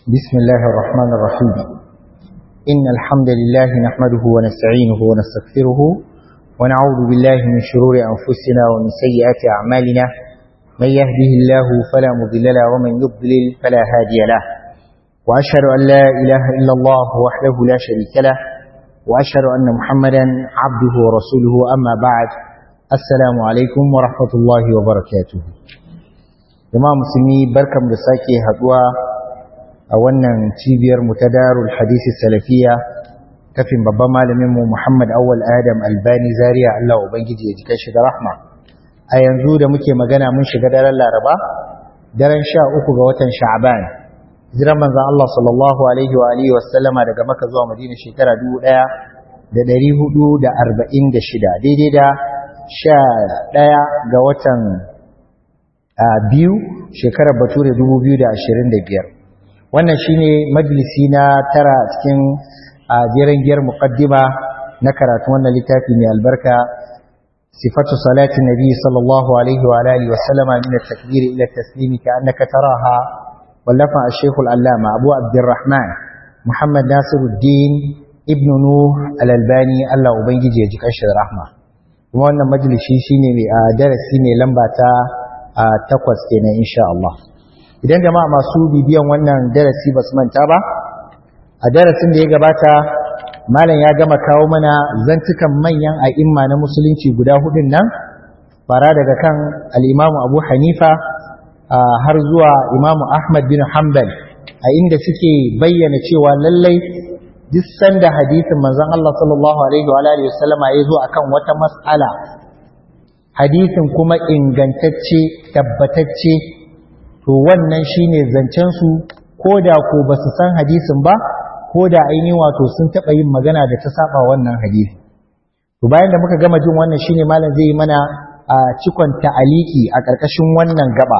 بسم الله الرحمن الرحيم إن الحمد لله نحمده ونستعينه ونستغفره ونعوذ بالله من شرور أنفسنا ومن سيئات أعمالنا من يهده الله فلا مضل له ومن يضلل فلا هادي له وأشهد أن لا إله إلا الله وحده لا شريك له وأشهد أن محمدا عبده ورسوله أما بعد السلام عليكم ورحمة الله وبركاته jama'a musulmi barkan da sake haduwa a wannan cibiyar mu ta darul hadisi salafiya kafin babban malamin mu Muhammad Awwal Adam Albani Zaria Allah ubangiji ya jika shi da rahma a yanzu da muke magana mun shiga daren Laraba daren 13 ga watan Sha'ban hijiran manzon Allah sallallahu alaihi wa alihi wasallama daga Makka zuwa Madina shekara 1446 daidai da 11 ga watan a biyu shekarar bature 2025 wannan shine majalisi na tara cikin jeren giyar muqaddima na karatun wannan littafi mai albarka sifatu salati nabi sallallahu alaihi wa alihi wa sallama min at-takbir ila at-taslim ka'annaka taraha wallafa ash-shaykh al-allama abu abdurrahman muhammad nasiruddin ibn nuh al-albani Allah ubangiji ya ji kashi rahma kuma wannan majalisi shine mai darasi mai lamba ta a takwas kenan insha Allah idan jama'a masu bibiyan wannan darasi basu manta ba a darasin da ya gabata malam ya gama kawo mana zantukan manyan a'imma na musulunci guda hudun nan fara daga kan al-Imam Abu Hanifa har zuwa Imam Ahmad bin Hanbal a inda suke bayyana cewa lallai duk sanda hadisin manzon Allah sallallahu alaihi wa alihi wasallama ya zo akan wata mas'ala hadisin kuma ingantacce tabbatacce to wannan shine zancen su koda ko basu san hadisin ba koda ainihin wato sun taba yin magana da ta saba wannan hadisi to bayan da muka gama jin wannan shine malam zai yi mana a cikon ta'aliki a karkashin wannan gaba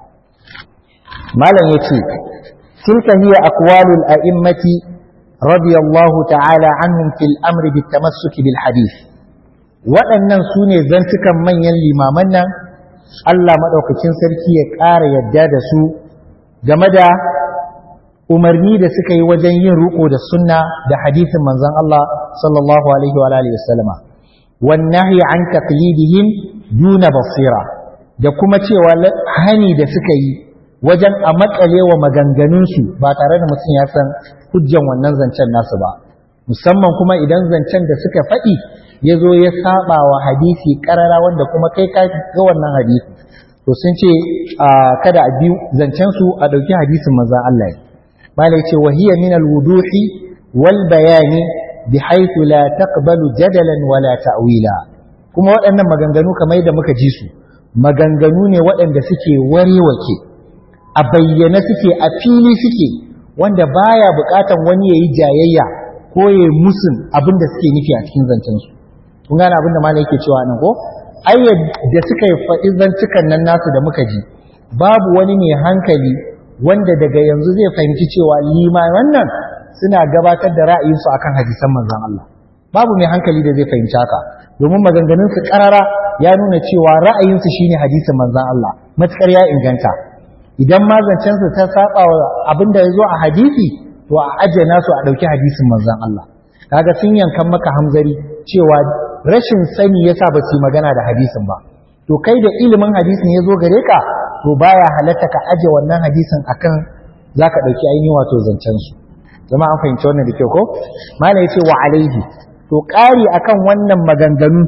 malam yace tilka hiya aqwalul a'immati radiyallahu ta'ala anhum fil amri bit tamassuk bil hadith waɗannan su ne zantukan manyan limaman nan Allah maɗaukacin sarki ya ƙara yadda da su game da umarni da suka yi wajen yin riƙo da sunna da hadisin manzon Allah sallallahu alaihi wa alihi wasallama wan nahyi an taqlidihim duna basira da kuma cewa hani da suka yi wajen a makale wa maganganunsu ba tare da mutum ya san hujjan wannan zancen nasu ba musamman kuma idan zancen da suka faɗi ya zo ya saba wa hadisi karara wanda kuma kai ka ga wannan hadisi to sun ce kada a biyu zancen su a dauki hadisin manzo Allah mala yace wa hiya min alwuduhi wal bayani bihaythu la taqbalu jadalan wala ta'wila kuma waɗannan maganganu kamar yadda muka ji su maganganu ne waɗanda suke warewake a bayyane suke a fili suke wanda baya buƙatan wani yayi jayayya ko yayi musun abin da suke nufi a cikin zancen su kun gane abin da malai yake cewa nan ko ayyar da suka yi faɗi zantukan nan nasu da muka ji babu wani mai hankali wanda daga yanzu zai fahimci cewa limaman nan suna gabatar da ra'ayinsu akan hadisan manzon Allah babu mai hankali da zai fahimci haka domin maganganun su karara ya nuna cewa ra'ayinsu shine hadisin manzon Allah matukar ya inganta idan ma zancen su ta saba wa abin da ya zo a hadisi to a ajiye nasu a ɗauki hadisin manzon Allah kaga sun yankan maka hamzari cewa rashin sani yasa ba su magana da hadisin ba to kai da ilimin hadisin ya zo gare ka to baya halatta ka aje wannan hadisin akan zaka dauki ainihin wato zancen su zama an fahimci wannan da kyau ko malai yace wa alaihi to ƙari akan wannan maganganu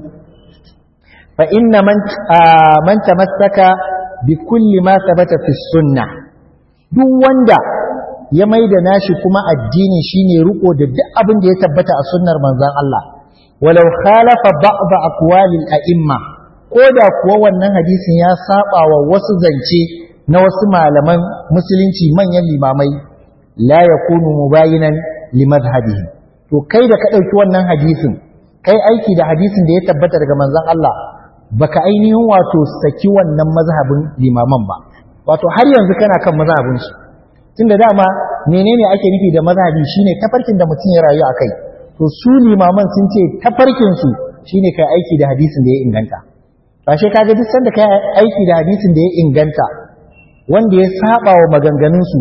fa inna man man tamassaka bi kulli ma thabata fi sunnah duk wanda ya maida nashi kuma addini shine riko da duk abin da ya tabbata a sunnar manzon Allah walau khalafa ba'd aqwalil a'imma koda kuwa wannan hadisin ya saba wa wasu zance na wasu malaman musulunci manyan limamai la yakunu mubayinan li madhhabihi to kai da ka dauki wannan hadisin kai aiki da hadisin da ya tabbata daga manzon Allah baka ainihin wato saki wannan mazhabin limaman ba wato har yanzu kana kan mazhabin su tunda dama menene ake nufi da mazhabi shine tafarkin da mutum ya rayu akai to su limaman sun ce tafarkinsu shi ne kai aiki da hadisin da ya inganta ba shi kaga duk sanda kai aiki da hadisin da ya inganta wanda ya saba wa maganganunsu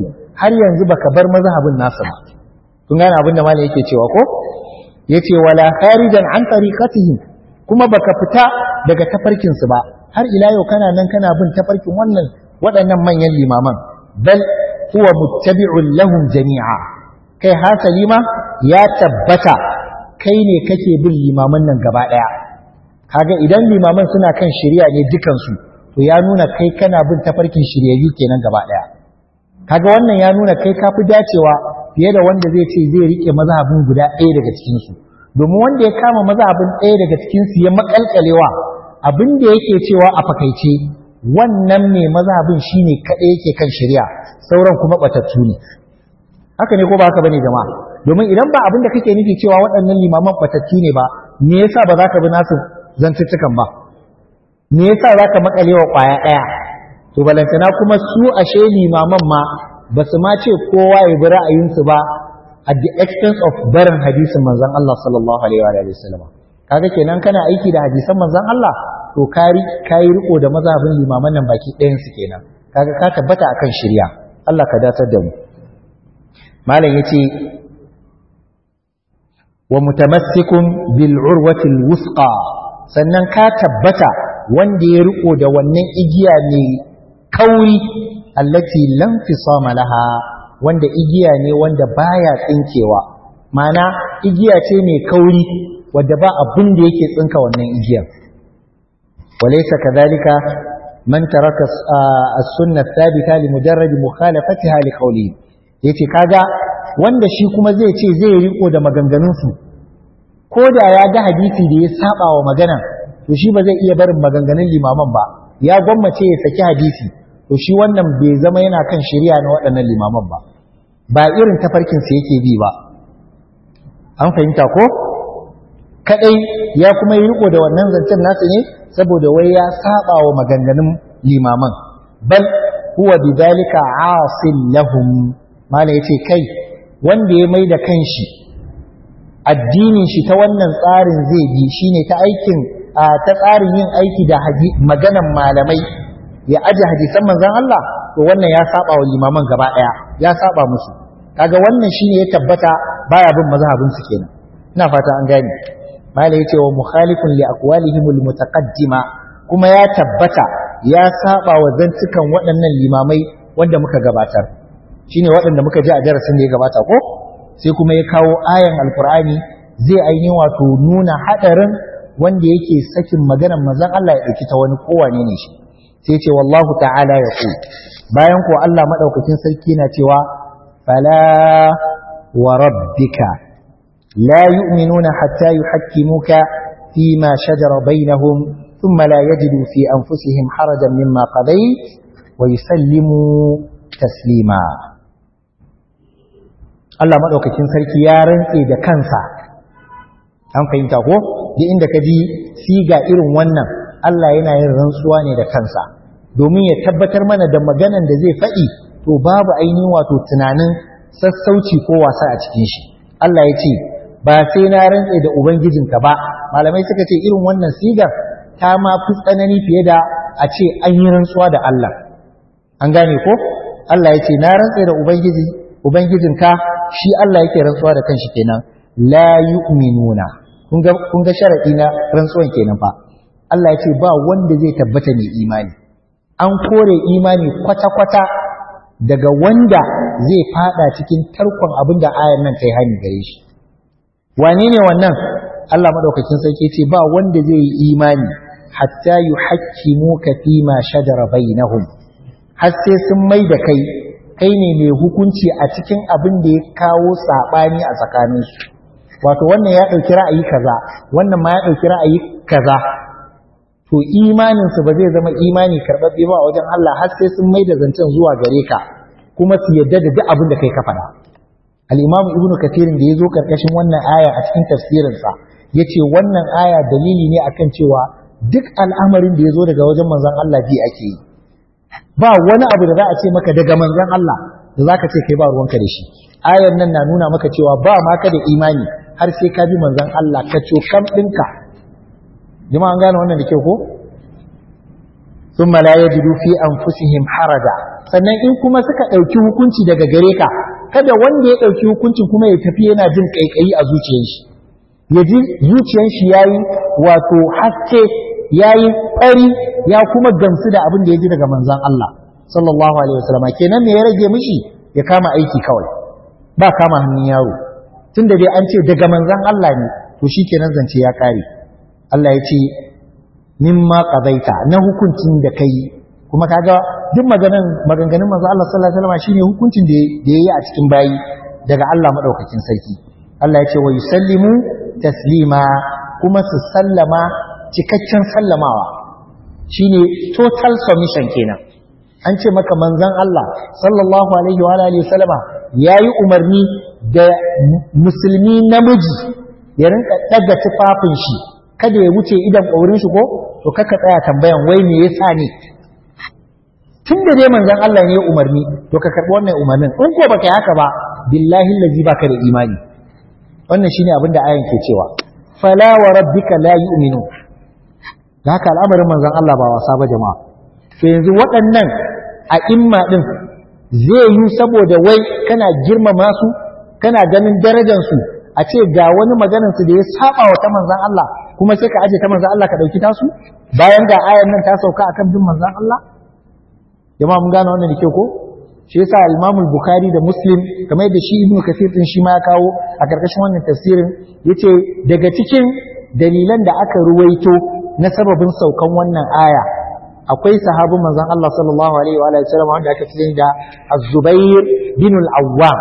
har yanzu baka bar mazhabin nasu ba kun gane abin da malam yake cewa ko yace wala kharijan an tariqatihim kuma baka fita daga tafarkin su ba har ila yau kana nan kana bin tafarkin wannan waɗannan manyan limaman bal huwa muttabi'un lahum jami'a kai hasali ma ya tabbata kai ne kake bin limaman nan gaba ɗaya kaga idan limaman suna kan shari'a ne dukansu to ya nuna kai kana bin tafarkin shiryayyu kenan gaba ɗaya kaga wannan ya nuna kai ka fi dacewa fiye da wanda zai ce zai rike mazhabin guda ɗaya daga cikinsu domin wanda ya kama mazhabin ɗaya daga cikinsu ya makalkalewa abin da yake cewa a fakaice wannan mai mazhabin shine kaɗai yake kan shari'a sauran kuma batattu ne haka ne ko ba haka bane jama'a domin idan ba abin da kake nufi cewa waɗannan limaman batattu ne ba me yasa ba za ka bi nasu zantuttukan ba me yasa za ka makale wa ƙwaya ɗaya to balantana kuma su ashe limaman ma ba su ma ce kowa ya bi ra'ayinsu ba at the expense of barin hadisin manzon Allah sallallahu alaihi wa sallam kaga kenan kana aiki da hadisan manzon Allah to kari kai riko da mazhabin limaman nan baki ɗayan su kenan kaga ka tabbata akan shirya Allah ka datar da mu malam yace wa mutamassikun bil urwati al wusqa sannan ka tabbata wanda ya riko da wannan igiya ne kauri allati lam fisama laha wanda igiya ne wanda baya tsinkewa mana igiya ce mai kauri wadda ba abin da yake tsinka wannan igiyar walaysa kadhalika man taraka as-sunnah thabita li mujarrad mukhalafatiha li qawli yace kaga wanda shi kuma zai ce zai riko da maganganun su ko da ya ga hadisi da ya saba wa magana to shi ba zai iya barin maganganun limaman ba ya gwammace ya saki hadisi to shi wannan bai zama yana kan shari'a na waɗannan limaman ba ba irin tafarkin sa yake bi ba an fahimta ko kadai ya kuma yi riko da wannan zancen nasu ne saboda wai ya saba wa maganganun limaman bal huwa bidhalika asil lahum mala yace kai wanda ya mai da kanshi addinin shi ta wannan tsarin zai bi shine ta aikin ta tsarin yin aiki da maganan malamai ya aje hadisan manzon Allah to wannan ya saba wa limaman gaba daya ya saba musu kaga wannan shine ya tabbata baya bin mazhabin su kenan ina fata an gane mala yace wa mukhalifun li aqwalihim al mutaqaddima kuma ya tabbata ya saba wa zantukan waɗannan limamai wanda muka gabatar shine waɗanda muka ji a darasin da ya gabata ko sai kuma ya kawo ayan alqur'ani zai ainihin wato nuna hadarin wanda yake sakin maganar manzon Allah ya dauki ta wani kowane ne shi sai ce wallahu ta'ala ya ku bayan ko Allah madaukakin sarki na cewa fala wa rabbika la yu'minuna hatta yuhakkimuka fima shajara bainahum thumma la yajidu fi anfusihim harajan mimma qadayt wa yusallimu taslima Allah madaukakin sarki ya rantse da kansa an fahimta ko duk inda ka ji siga irin wannan Allah yana yin rantsuwa ne da kansa domin ya tabbatar mana da maganan da zai faɗi to babu ainihin wato tunanin sassauci ko wasa a cikin shi Allah ya ce ba sai na rantse da ubangijinka ba malamai suka ce irin wannan sigar ta ma fi tsanani fiye da a ce an yi rantsuwa da Allah an gane ko Allah ya ce na rantse da ubangiji ubangijinka shi Allah yake rantsuwa da kanshi kenan la yu'minuna kun ga kun ga sharadi na rantsuwan kenan fa Allah ya ce ba wanda zai tabbata mai imani an kore imani kwata-kwata daga wanda zai fada cikin tarkon abin da ayar nan ta yi hani gare shi wane ne wannan Allah madaukakin sarki ce ba wanda zai yi imani hatta yuhakkimuka fi ma shajara bainahum har sai sun mai da kai kai ne mai hukunci a cikin abin da ya kawo sabani a tsakaninsu wato wannan ya ɗauki ra'ayi kaza wannan ma ya ɗauki ra'ayi kaza to imaninsu ba zai zama imani karɓaɓɓe ba a wajen Allah har sai sun mai da zancen zuwa gare ka kuma su yadda da duk abin da kai ka faɗa al-imamu ibnu katirin da ya zo karkashin wannan aya a cikin tafsirinsa ya ce wannan aya dalili ne akan cewa duk al'amarin da ya zo daga wajen manzon Allah ji ake yi ba wani abu da za a ce maka daga manzon Allah da za ka ce kai ba ruwanka da shi ayar nan na nuna maka cewa ba ma ka da imani har sai ka bi manzon Allah ka cokam ɗinka jama'a an gane wannan da kyau ko ثم لا يجدوا في أنفسهم حرجا sannan in kuma suka ɗauki hukunci daga gare ka kada wanda ya ɗauki hukuncin kuma ya tafi yana jin ƙaiƙayi a zuciyar shi ya ji zuciyar shi yayi wato haske yayi fari ya kuma gamsu da abin da ya ji daga manzon Allah sallallahu alaihi wasallam kenan me ya rage mishi ya kama aiki kawai ba kama hannun yaro tunda dai an ce daga manzon Allah ne to shikenan zance ya kare Allah ya ce mimma qadaita na hukuncin da kai kuma kaga duk maganan maganganun manzo Allah sallallahu alaihi wasallam shine hukuncin da da yayi a cikin bayi daga Allah madaukakin sarki Allah ya ce wa yusallimu taslima kuma su sallama cikakken sallamawa shine total submission kenan an ce maka manzon Allah sallallahu alaihi wa alihi wasallama yayi umarni da musulmi namiji ya rinka daga tufafin shi kada ya wuce idan ƙaurin shi ko to kaka tsaya tambayan wai me yasa ne tun da dai manzon Allah ne ya umarni to ka karɓi wannan umarnin in ko baka yi haka ba billahi allazi baka da imani wannan shine abin da ayan ke cewa fala wa rabbika la yu'minu da haka al'amarin manzon Allah ba wasa ba jama'a to yanzu waɗannan a imma din zai yi saboda wai kana girmama su kana ganin darajar su a ce ga wani maganar su da ya saba wa ta manzon Allah kuma sai ka aje ta manzon Allah ka dauki tasu bayan ga ayan nan ta sauka akan bin manzon Allah jama'a mun gane wannan da ke ko shi yasa al-Imam al-Bukhari da Muslim kamar yadda shi Ibn Kathir din shi ma ya kawo a karkashin wannan tafsirin yace daga cikin dalilan da aka ruwaito na sababin saukan wannan aya akwai sahabin manzon Allah sallallahu alaihi wa alihi wasallam wanda aka fi da Az-Zubair bin al-Awwam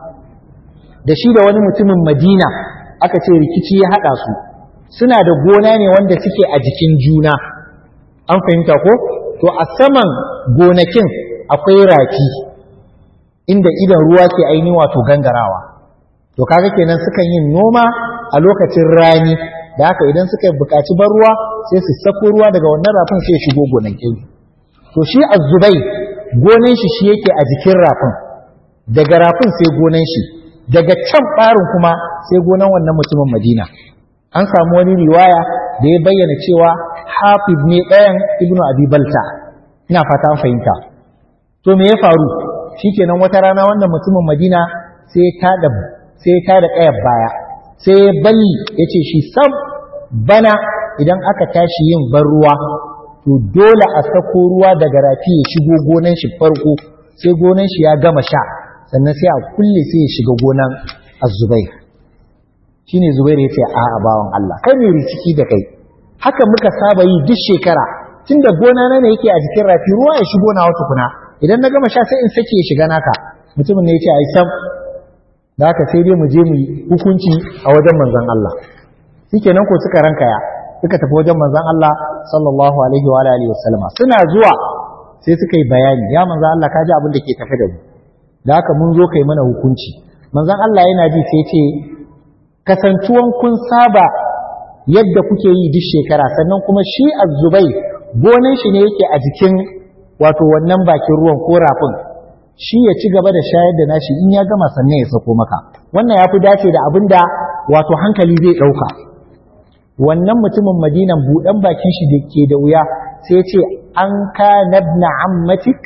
da shi da wani mutumin Madina aka ce rikici ya hada su suna da gona ne wanda suke a jikin juna an fahimta ko to a saman gonakin akwai rafi inda idan ruwa ke aini wato gangarawa to kaga kenan sukan yin noma a lokacin rani da haka idan suka buƙaci ban ruwa sai su sako ruwa daga wannan rafin sai ya shigo gonakin to shi azzubai gonan shi shi yake a jikin rafin daga rafin sai gonan shi daga can ɓarin kuma sai gonan wannan mutumin madina an samu wani riwaya da ya bayyana cewa hafiz ne ɗayan ibnu abi balta ina fata an fahimta to me ya faru shikenan wata rana wannan mutumin madina sai ya tada sai ya tada ƙayar baya sai ya balli ya ce shi sam bana idan aka tashi yin ban ruwa to dole a sako ruwa daga rafi ya shigo gonan shi farko sai gonan shi ya gama sha sannan sai a kulle sai ya shiga gonan azubair shine zubair ya ce a'a bawan Allah kai ne riciki da kai haka muka saba yi duk shekara tunda gona na ne yake a jikin rafi ruwa ya shigo na wata kuna idan na gama sha sai in sake ya shiga naka mutumin ne ya ce ai sam da haka sai dai mu je mu hukunci a wajen manzon Allah shikenan ko suka rankaya suka tafi wajen manzon Allah sallallahu alaihi wa alihi wasallama suna zuwa sai suka yi bayani ya manzon Allah ka ji abin da ke tafe da mu da haka mun zo kai mana hukunci manzon Allah yana ji sai ce kasantuwan kun saba yadda kuke yi duk shekara sannan kuma shi azzubai gonan shi ne yake a jikin wato wannan bakin ruwan ko rafin shi ya ci gaba da shayar da nashi in ya gama sannan ya sako maka wannan ya fi dace da abin da wato hankali zai ɗauka wannan mutumin madinan buɗan bakin shi da ke da wuya sai ya ce an ka nabna ammatik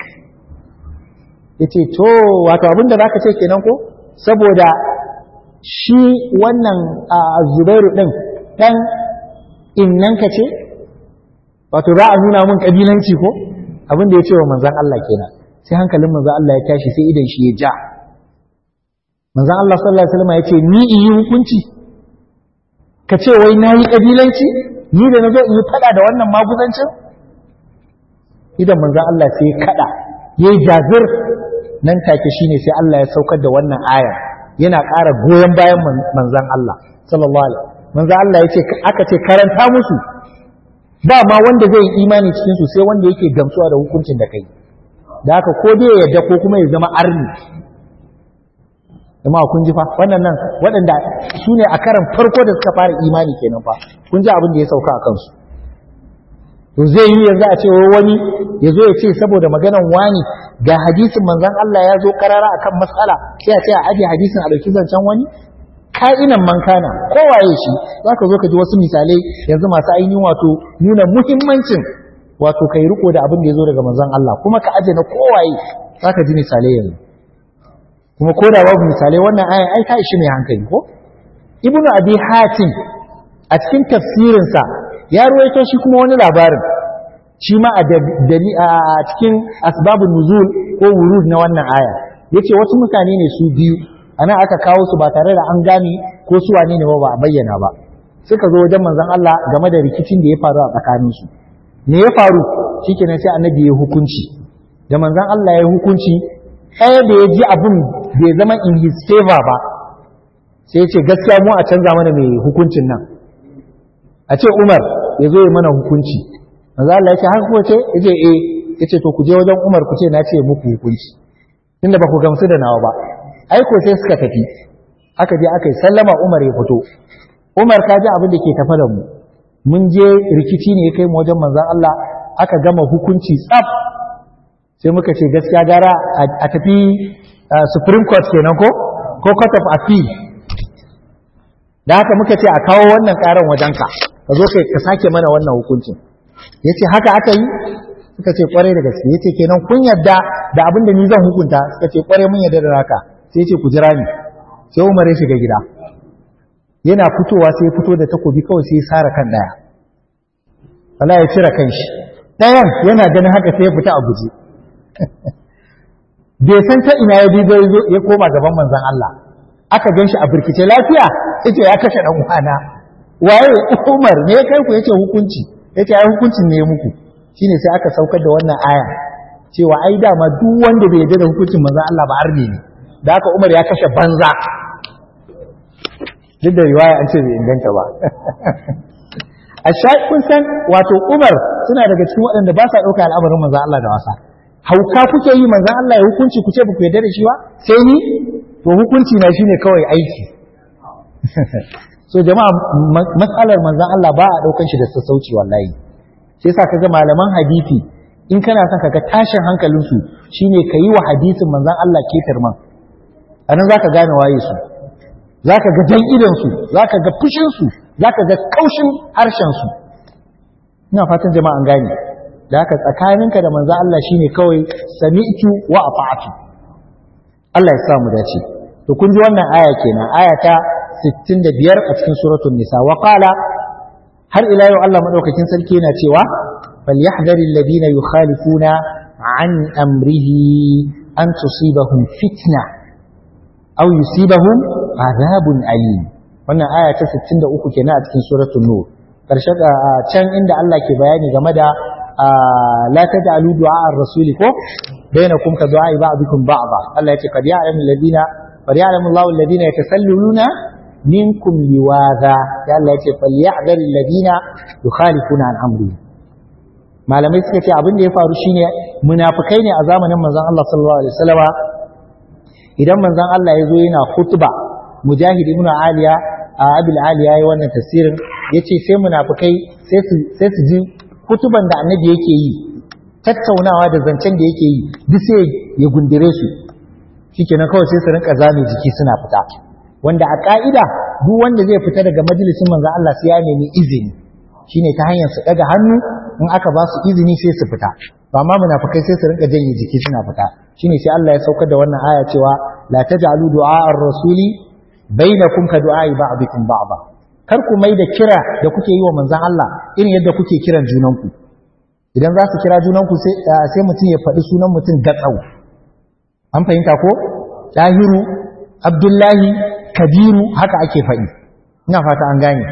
ya ce to wato abin da za ka ce kenan ko saboda shi wannan zubairu ɗin ɗan innanka ce wato za a nuna mun ƙabilanci ko abin da ya ce wa manzan Allah kenan sai hankalin manzan Allah ya tashi sai idan shi ya ja manzan Allah sallallahu alaihi wasallam ya ce ni in yi hukunci ka ce wai na yi ƙabilanci ni da na zo in yi faɗa da wannan maguzancin idan manzan Allah sai ya kaɗa ya yi jazir nan take shine sai Allah ya saukar da wannan aya yana ƙara goyon bayan manzan Allah sallallahu alaihi manzan Allah ya ce aka ce karanta musu ba ma wanda zai yi imani cikin su sai wanda yake gamsuwa da hukuncin da kai da haka ko dai ya yadda ko kuma ya zama arni amma kun ji fa wannan nan waɗanda su ne a karan farko da suka fara imani kenan fa kun ji abin da ya sauka a kansu to zai yi yanzu a ce wani ya zo ya ce saboda maganan wani ga hadisin manzon Allah ya zo karara akan matsala sai a ce a aje hadisin a dauki zancen wani ka'inan man kana kowaye shi zaka zo ka ji wasu misalai yanzu masu ainihin wato nuna muhimmancin wato kai riko da abin da ya zo daga manzon Allah kuma ka aje na kowaye zaka ji misalai yanzu kuma ko da babu misalai wannan ayan ai ta ishi mai hankali ko ibnu abi hatim a cikin tafsirinsa ya ruwaito shi kuma wani labarin shi ma a cikin asbabun nuzul ko wurud na wannan aya yace wasu mutane ne su biyu anan aka kawo su ba tare da an gane ko su wane ne ba ba a bayyana ba suka zo wajen manzon Allah game da rikicin da ya faru a tsakaninsu me ya faru shikenan sai annabi ya hukunci da manzon Allah ya hukunci ɗaya da ya ji abin bai zama in his favor ba sai ya ce gaskiya mu a canza mana mai hukuncin nan a ce Umar ya zo ya mana hukunci manzon Allah ya ce haka ko ce ya ce eh ya ce to ku je wajen Umar ku ce na ce muku hukunci tunda ba ku gamsu da nawa ba aiko sai suka tafi aka je aka yi sallama Umar ya fito Umar ka ji abin da ke tafa da mu mun je rikici ne ya kai mu wajen manzon Allah aka gama hukunci tsaf sai muka ce gaskiya gara a tafi Supreme Court kenan ko ko Court of Appeal da haka muka ce a kawo wannan karan wajenka ka zo kai ka sake mana wannan hukuncin yace haka aka yi suka ce kwarai da gaske yace kenan kun yarda da abin da ni zan hukunta suka ce kwarai mun yarda da haka sai yace ku jira ni sai Umar ya shiga gida yana fitowa sai ya fito da takobi kawai sai ya sara kan daya wala ya cire kanshi dayan yana ganin haka sai ya fita a guje bai san ta ina ya bizo ya koma gaban manzon Allah aka gan shi a birkice lafiya yace ya kashe dan uwana waye Umar ne kai ku yace hukunci yace ai hukuncin ne muku shine sai aka saukar da wannan aya cewa ai dama duk wanda bai yarda da hukuncin manzon Allah ba arne ne da haka Umar ya kashe banza duk da riwaya an ce bai inganta ba a kun san wato Umar suna daga cikin waɗanda ba sa ɗauka al'amarin manzon Allah da wasa hauka kuke yi manzon Allah ya hukunci ku ce ba ku yarda da shi ba sai ni to hukunci na shine kawai aiki so jama'a matsalar manzon Allah ba a ɗaukan shi da sassauci wallahi sai sa kaga malaman hadisi in kana son kaga tashin hankalinsu shine ka yi wa hadisin manzon Allah ketarman anan zaka gane waye su zaka ga jan idan su zaka ga fushin su zaka ga kaushin harshen su ina fatan jama'a an gane da haka tsakaninka da manzon Allah shine kawai sami'tu wa ata'tu Allah ya sa mu dace to kun ji wannan aya kenan aya ta 65 a cikin suratul nisa wa qala har ila yau Allah madaukakin sarki yana cewa falyahdharil ladina yukhalifuna an amrihi an tusibahum fitna aw yusibahum adhabun alim wannan aya ta 63 kenan a cikin suratul nur karshe can inda Allah ke bayani game da la taj'alu du'a ar-rasuli ko bainakum ka du'a ba'dikum ba'dha Allah ya ce qad ya'lamu alladhina qad ya'lamu Allahu alladhina yatasalluluna minkum liwaza ya Allah yace falyahdhar alladhina yukhalifuna an amri malamai suka ce abin da ya faru shine munafikai ne a zamanin manzon Allah sallallahu alaihi wasallama idan manzon Allah ya zo yana khutba mujahid ibn aliya a abil aliya yayi wannan tafsirin yace sai munafikai sai su sai su ji kutuban da annabi yake yi tattaunawa da zancen da yake yi duk sai ya gundire su shikenan kawai sai su rinka zame jiki suna fita wanda a ƙa'ida duk wanda zai fita daga majalisin manzan Allah sai ya nemi izini shine ta hanyar su ɗaga hannu in aka ba su izini sai su fita ba ma munafikai sai su rinka janye jiki suna fita shine sai Allah ya saukar da wannan aya cewa la taj'alu du'a ar-rasuli bainakum ka du'a ba'dikum ba'da kar ku mai da kira da kuke yi wa manzan Allah irin yadda kuke kiran junanku idan za su kira junanku sai sai mutum ya faɗi sunan mutum gatsau an fahimta ko tahiru abdullahi kabiru haka ake faɗi ina fata an gane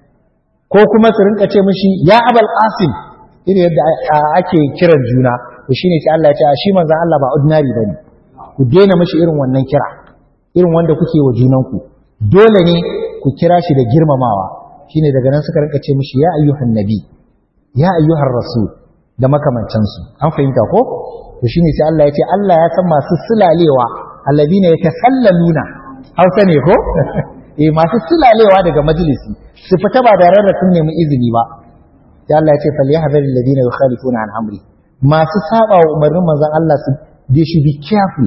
ko kuma su rinka ce mishi ya abal qasim irin yadda ake kiran juna to shine sai Allah ya ce shi manzon Allah ba ordinary bane ku daina mishi irin wannan kira irin wanda kuke wa junanku dole ne ku kira shi da girmamawa shine daga nan suka rinka ce mishi ya ayyuhan nabi ya ayyuhar rasul da makamancansu an fahimta ko to shine sai Allah ya ce Allah ya san masu sulalewa alladina yatasallaluna hausa ne ko eh masu sulalewa daga majalisi su fita ba da rarra sun nemi izini ba sai Allah ya ce falyahdhar alladina yukhalifuna an amri masu saba wa umarnin manzon Allah su they should be careful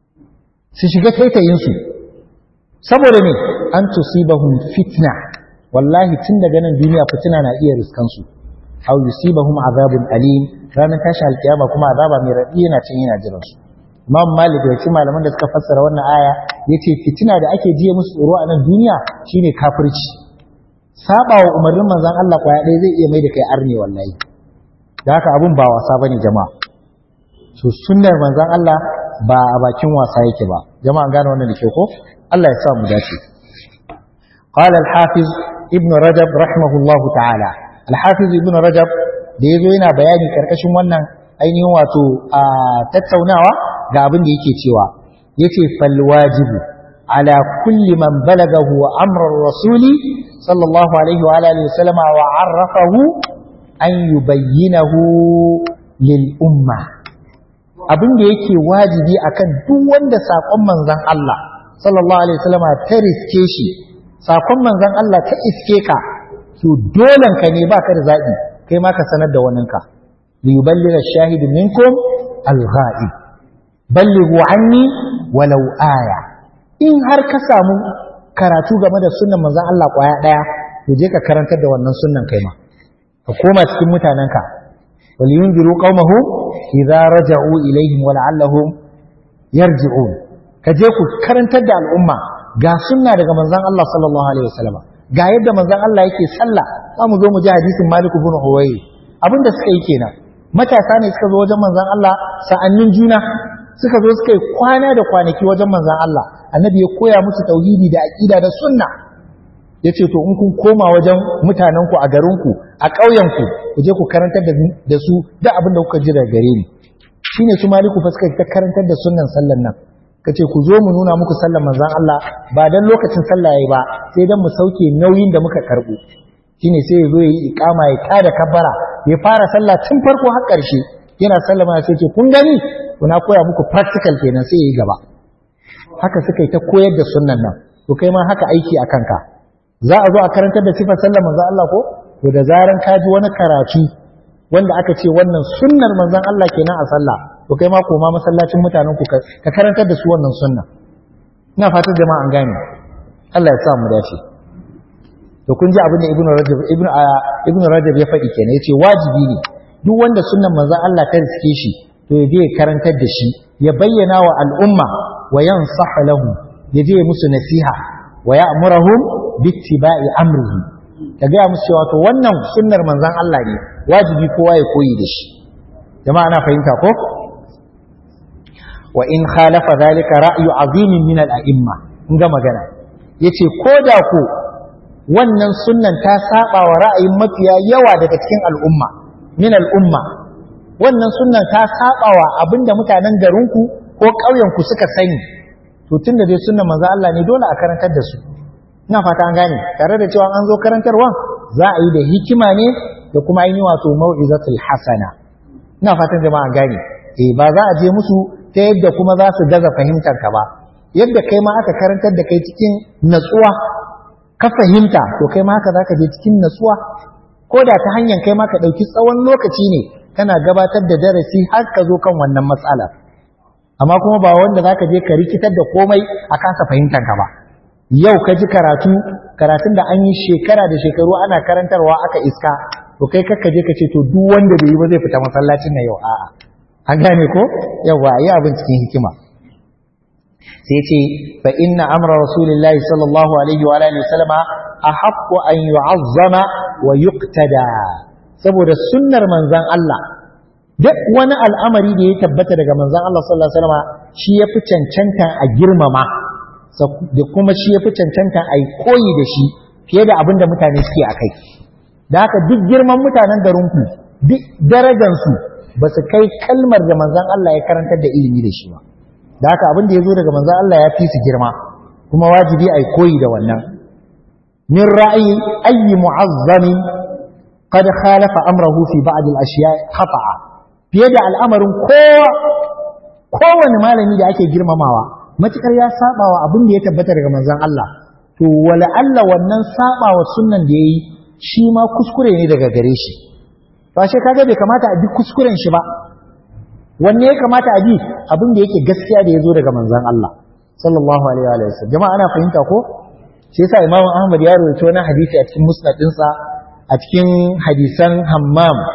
su shiga taitayin su saboda ne an tusibahum fitna wallahi tun daga nan duniya fitina na iya riskan su aw yusibahum azabun alim ranar tashi alkiyama kuma azaba mai raɗi yana cin yana jiran su Imam Malik da cikin malaman da suka fassara wannan aya yace fitina da ake jiye musu tsoro a nan duniya shine kafirci saba wa umarnin manzon Allah kwaya ɗaya zai iya mai da kai arne wallahi da haka abun ba wasa bane jama'a so sunnar manzon Allah ba a bakin wasa yake ba jama'a an gane wannan da ke ko Allah ya sa mu dace قال الحافظ ابن رجب رحمه الله تعالى الحافظ ابن رجب da yazo yana bayani karkashin wannan ainihin wato a tattaunawa ga abin da yake cewa yace fal wajibu ala kulli man balagahu amr ar-rasul sallallahu alaihi wa alihi wasallama wa arrafahu an yubayyinahu lil umma abin da yake wajibi akan duk wanda sakon manzon Allah sallallahu alaihi wasallama ta riske shi sakon manzon Allah ta iske ka to dolen ka ne baka da zabi kai ma ka sanar da waninka li yuballigha ash-shahid minkum al-ghaib ballighu anni walau aya in har ka samu karatu game da sunnan manzon Allah kwaya daya to je ka karantar da wannan sunnan kai ma ka koma cikin mutanenka wal yunziru qaumahum idza raja'u ilaihim wa la'allahum yarji'un ka je ku karantar da al'umma ga sunna daga manzon Allah sallallahu alaihi wasallam ga yadda manzon Allah yake sallah za mu zo mu ji hadisin Malik ibn Huwayy abin da suka yi kenan matasa ne suka zo wajen manzon Allah sa'annin juna suka zo suka yi kwana da kwanaki wajen manzon Allah annabi ya koya musu tauhidi da aqida da sunna yace to in kun koma wajen mutanen ku a garin ku a ƙauyen ku ku je ku karantar da su da abin da kuka ji daga gare ni shine su Maliku fa suka ta karantar da sunnan sallan nan ka ce ku zo mu nuna muku sallar manzan Allah ba dan lokacin sallah yayi ba sai dan mu sauke nauyin da muka karbo shine sai ya zo ya yi iqama ya tada kabbara ya fara sallah tun farko har ƙarshe yana sallama sai ce kun gani kuna koya muku practical kenan sai yayi gaba haka suka yi ta koyar da sunnan nan to kai ma haka aiki a kanka za a zo a karantar da sifar sallar manzan Allah ko to da zaran ka ji wani karatu wanda aka ce wannan sunnar manzan Allah kenan a sallah to kai ma koma masallacin mutanen ku ka karantar da su wannan sunna ina fatan jama'a an gane Allah ya sa mu dace to kun ji abin da ibnu rajab ibnu ibnu rajab ya faɗi kenan yace wajibi ne duk wanda sunnan manzon Allah ta riske shi to ya je ya karantar da shi ya bayyana wa al'umma wa yansah lahu ya je musu nasiha wa ya'muruhum bittiba'i amrihi ya ga musu cewa to wannan sunnar manzon Allah ne wajibi kowa ya koyi da shi jama'a ana fahimta ko wa in khalafa zalika ra'yu azimin min al-a'imma in ga magana yace ko da ko wannan sunnan ta saba wa ra'ayin mafiya yawa daga cikin al'umma min al'umma wannan sunnan ta saba wa abinda mutanen garinku ko ƙauyenku suka sani to tunda dai sunnan manzo Allah ne dole a karantar da su ina fata an gane tare da cewa an zo karantarwa za a yi da hikima ne da kuma ainihin wato mau'izatul hasana ina fatan jama'a an gane eh ba za a je musu ta yadda kuma za su gaza fahimtar ka ba yadda kai ma aka karantar da kai cikin natsuwa ka fahimta to kai ma haka zaka je cikin natsuwa ko da ta hanyar kai ma ka ɗauki tsawon lokaci ne kana gabatar da darasi har ka zo kan wannan matsala amma kuma ba wanda zaka je ka rikitar da komai a kasa fahimtar ka ba yau ka ji karatu karatun da an yi shekara da shekaru ana karantarwa aka iska to kai kakka je ka ce to duk wanda bai yi ba zai fita masallacin na yau a'a an gane ko yawa yi abin cikin hikima sai ce fa inna amra rasulillahi sallallahu alaihi wa alihi wasallama ahaqqu an yu'azzama wa yuqtada saboda sunnar manzon Allah duk wani al'amari da ya tabbata daga manzon Allah sallallahu alaihi wasallama shi yafi cancanta a girmama da kuma shi yafi cancanta a yi koyi da shi fiye da abin da mutane suke a kai da haka duk girman mutanen garinku duk darajansu ba su kai kalmar da manzon Allah ya karantar da ilimi da shi ba da haka abin da ya zo daga manzon Allah ya fi su girma kuma wajibi a koyi da wannan min ra'ayi ayyi mu'azzamin qad khalafa amrahu fi ba'd al-ashiya khata'a fiye da al'amarin kowa kowane malami da ake girmamawa matukar ya saba wa abin da ya tabbata daga manzon Allah to wala Allah wannan saba wa sunnan da yayi shi ma kuskure ne daga gare shi ba shi kaga bai kamata a bi kuskuren shi ba wanne ya kamata a bi abin da yake gaskiya da ya zo daga manzon Allah sallallahu alaihi wa sallam jama'a ana fahimta ko shi yasa Imam Ahmad ya rawaito wani hadisi a cikin musnad ɗinsa a cikin hadisan Hammam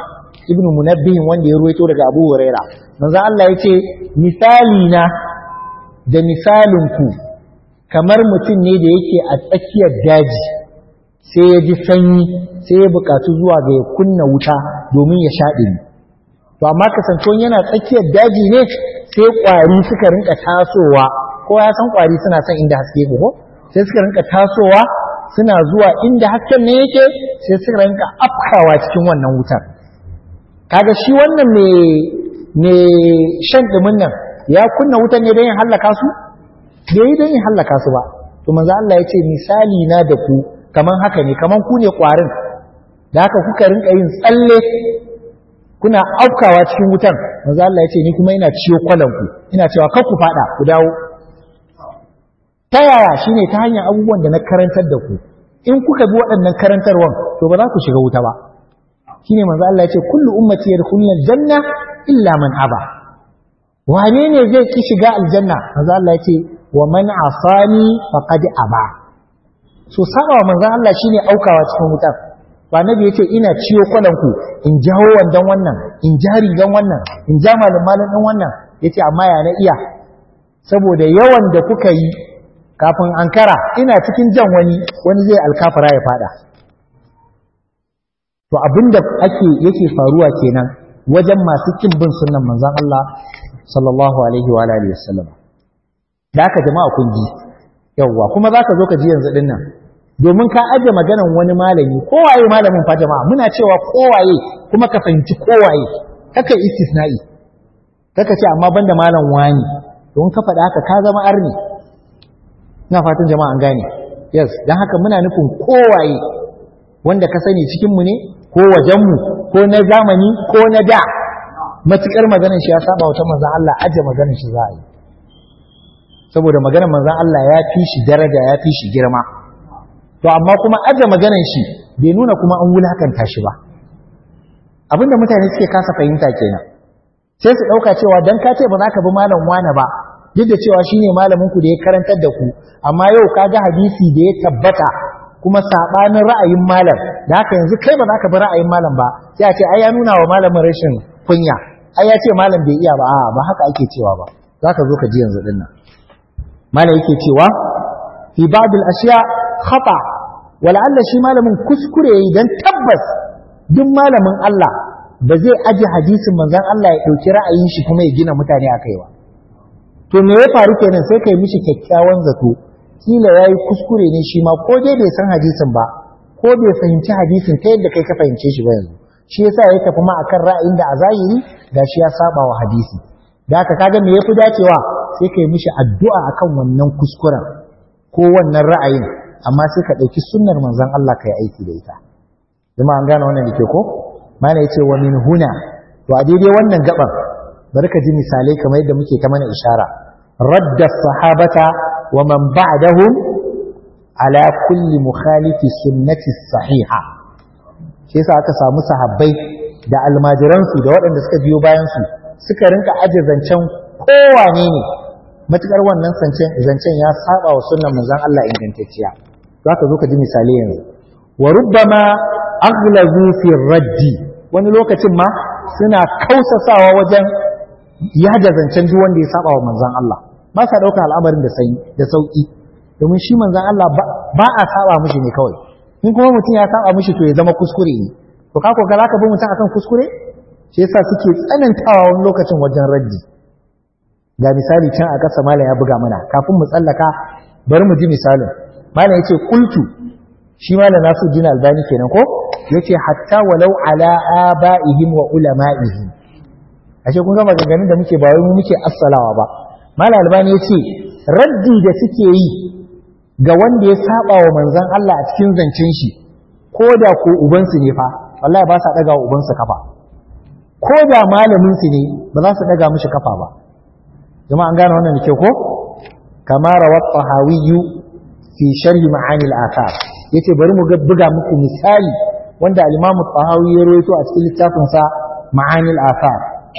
ibnu munabbih wanda ya ruwaito daga abu huraira manzo Allah ya ce misali na da misalin ku kamar mutum ne da yake a tsakiyar daji sai ya ji sanyi sai ya buƙatu zuwa ga ya kunna wuta domin ya sha ɗumi to amma kasantuwan yana tsakiyar daji ne sai ƙwari suka rinka tasowa ko ya san ƙwari suna son inda haske ko sai suka rinka tasowa suna zuwa inda hasken ne yake sai suka rinka afkawa cikin wannan wutar kaga shi wannan mai shan ɗumin nan ya kunna wutan ne don yin hallaka su bai yi don yin hallaka su ba to manzo Allah ya ce misali na da ku kaman haka ne kaman ku ne ƙwarin da haka kuka rinka yin tsalle kuna aukawa cikin wutan manzo Allah ya ce ni kuma ina ciyo kwalanku ina cewa kar ku fada ku dawo ta yaya shine ta hanyar abubuwan da na karantar da ku in kuka bi waɗannan karantarwan to ba za ku shiga wuta ba shine manzo Allah ya ce kullu ummati yadkhuluna aljanna illa man aba wane ne zai ki shiga aljanna manzo Allah ya ce wa man asani faqad aba so saba wa manzo Allah shine aukawa cikin wutar ba nabi yace ina ciyo kwalanku in jawo wandan wannan in jari dan wannan in ja malum malum din wannan yace amma ya na iya saboda yawan da kuka yi kafin ankara ina cikin jan wani wani zai alkafara ya fada to abinda ake yake faruwa kenan wajen masu kin bin sunnan manzon Allah sallallahu alaihi wa alihi wasallam da haka jama'a kun ji yawwa kuma zaka zo ka ji yanzu din nan domin ka aje maganan wani malami kowaye malamin fa jama'a muna cewa kowaye kuma ka fahimci kowaye kaka istisna'i kaka ce amma banda malam wani don ka faɗa haka ka zama arni ina fatan jama'a an gane yes dan haka muna nufin kowaye wanda ka sani cikin mu ne ko wajen mu ko na zamani ko na da matukar maganar shi ya saba wata manzon Allah aje maganar shi za a yi saboda maganar manzon Allah ya fi shi daraja ya fi shi girma to amma kuma aje maganar shi bai nuna kuma an wulakanta shi ba abinda mutane suke kasa fahimta kenan sai su dauka cewa dan ka ce ba za ka bi malam wane ba duk da cewa shine malamin ku da ya karantar da ku amma yau ka ga hadisi da ya tabbata kuma sabanin ra'ayin malam da haka yanzu kai ba za ka bi ra'ayin malam ba sai a ce ai ya nuna wa malamin rashin kunya ai ya ce malam bai iya ba a'a ba haka ake cewa ba za ka zo ka ji yanzu dinnan malam yake cewa fi ba'd al-ashya khata wala'alla shi malamin kuskure yayi dan tabbas duk malamin Allah ba zai aji hadisin manzon Allah ya dauki ra'ayin shi kuma ya gina mutane akai ba to me ya faru kenan sai kai mishi kyakkyawan zato kila yayi kuskure ne shi ma ko dai bai san hadisin ba ko bai fahimci hadisin ta yadda kai ka fahimce shi ba yanzu shi yasa ya tafi ma akan ra'ayin da a zahiri gashi ya saba wa hadisi da haka kaga me yafi dacewa sai kai mishi addu'a akan wannan kuskuren ko wannan ra'ayin amma sai ka ɗauki sunnar manzon Allah ka yi aiki da ita jama'a an gane wannan da ke ko mana yace wa min huna to a daidai wannan gaban bari ka ji misalai kamar yadda muke ta mana ishara radda sahabata wa man ba'dahum ala kulli mukhalifi sunnati sahiha shi yasa aka samu sahabbai da almajiransu da waɗanda suka biyo bayan su suka rinka aje zancen kowane ne matukar wannan zancen ya saba wa sunnan manzon Allah ingantacciya zaka zo ka ji misalai yanzu wa rubbama aghlazu fi raddi wani lokacin ma suna kausasawa wajen yaja zancen duk wanda ya saba wa manzon Allah ba sa dauka al'amarin da sai da sauki domin shi manzon Allah ba a saba mishi ne kawai in kuma mutum ya saba mishi to ya zama kuskure ne to ka ko ka bi mutum akan kuskure shi yasa suke tsanantawa wani lokacin wajen raddi ga misali can a ƙasa malam ya buga mana kafin mu tsallaka bari mu ji misalin malam yace qultu shi malam nasu jin albani kenan ko yace hatta walau ala abaihim wa ulama'ihim ashe kun ga maganganun da muke ba wai mu muke assalawa ba malam albani yace raddi da suke yi ga wanda ya saba wa manzon Allah a cikin zancen shi ko da ko ubansu ne fa wallahi ba sa daga wa ubansu kafa ko da malamin su ne ba za su daga mishi kafa ba jama'a an gane wannan da ke ko kama rawat tahawiyyu fi sharhi ma'ani al-athar yace bari mu buga muku misali wanda al-imam tahawi ya rawaito a cikin littafin sa ma'ani al-athar